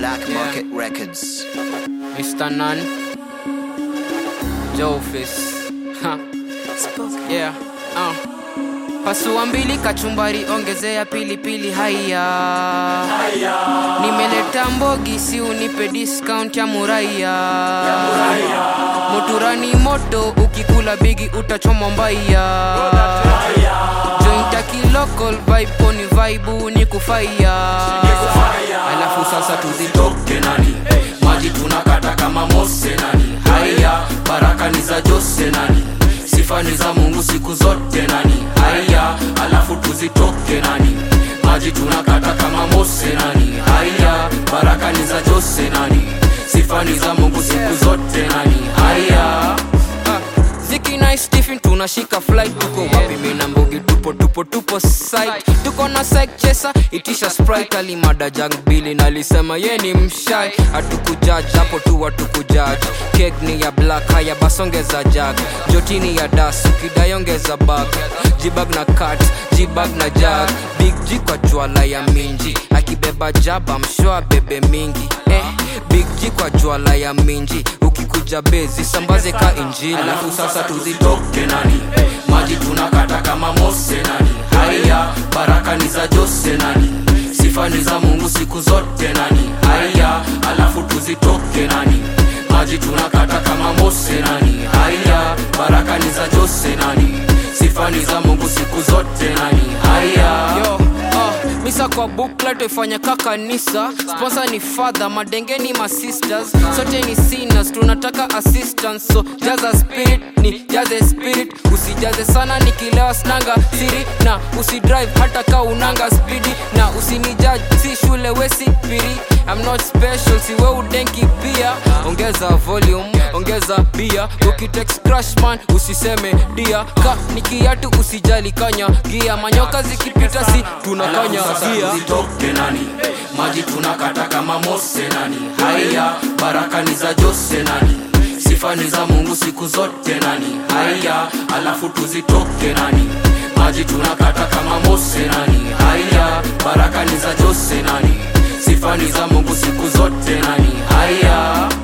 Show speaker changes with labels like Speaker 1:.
Speaker 1: Black Market Records.
Speaker 2: Mr. Nun, Jofis. Ha. Yeah. Uh. Pasua mbili kachumbari, ongezea pilipili haya. Nimeleta mbogi, si unipe discount ya muraya. Moturani moto, ukikula bigi utachomwa mbaya. Jointa kilocal vibe poni vibe ni kufaya. Alafu sasa tuzitoke nani maji tunakata kama mose nani haya baraka ni za jose nani sifa ni za mungu siku zote nani haya alafu tuzitoke nani maji tunakata kama mose nani haya baraka ni za jose nani sifa ni za mungu siku zote nani haya Ah, Ziki na Stephen tunashika flight tuko wapi mimi na mbogi tupo tupo tupo site tuko na side chesa itisha sprite alimada jang bili na alisema ye ni mshai hatukujudge hapo tu hatukujudge cake ni ya black haya basongeza jag jotini ya das ukidayongeza bag jibag na cut jibag na jag big G kwa jwala ya minji akibeba jaba mshwa bebe mingi eh, big G kwa jwala ya minji ukikuja bezi sambaze ka injili alafu sasa tuzitoke nani maji tunakata kama mose nani haya baraka ni za jose nani sifa ni za mungu siku zote nani haya alafu tuzitoke nani maji tunakata kama mose nani haya baraka ni za jose nani sifa ni za mungu siku zote nani haya Yo, uh, misa kwa bukla tuifanya ka kanisa sponsor ni father madenge ni masisters sote ni sinners tunataka assistance so jaza spirit ni jaze spirit usijaze sana nikilewa snanga siri na usidrive hata ka unanga spidi na usinijudge si shule wesi piri I'm not special siwe udenki pia ongeza volume ongeza bia ukitex crush man usiseme dia ka nikiatu usijali kanya gia manyoka zikipita si tunakanya gia
Speaker 3: tuzitoke nani maji tunakata kama mose nani haya baraka ni za jose nani sifa ni za mungu siku zote nani haya alafu tuzitoke nani maji tunakata kama mose nani haya baraka ni za jose nani sifa ni za mungu siku zote nani haya